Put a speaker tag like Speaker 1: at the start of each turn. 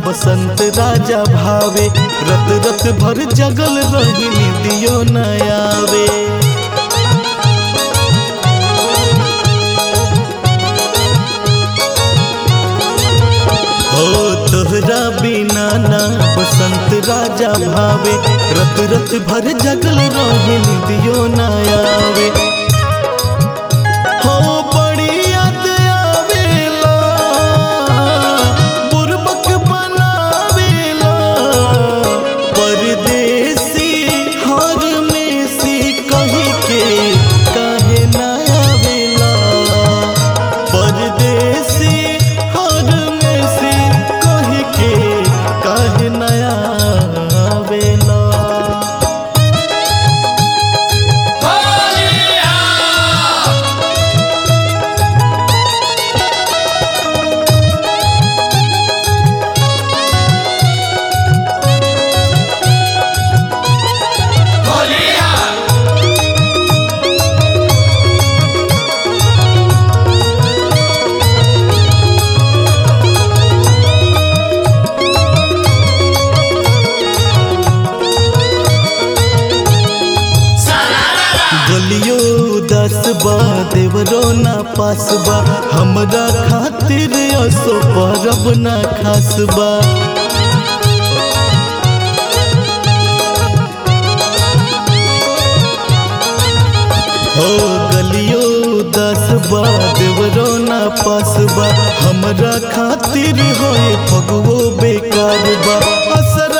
Speaker 1: बसंत राजा भावे रत रत भर जगल रही निदियो न आवे हो तोहरा बिना ना बसंत राजा भावे रत रत भर जगल रही निदियो न आवे हो बड़ी याद आवेला बुरबक बनावेला परदेसी हर में सी कही के काहे ना आवेला परदेसी हर में सी कही के काहे ना आवेला गलियो दस बा देवरो ना पास बा हमरा खातिर असो परब ना खास बा हो गलियो दस बा देवरो ना पास बा हमरा खातिर होए फगवो बेकार बा असर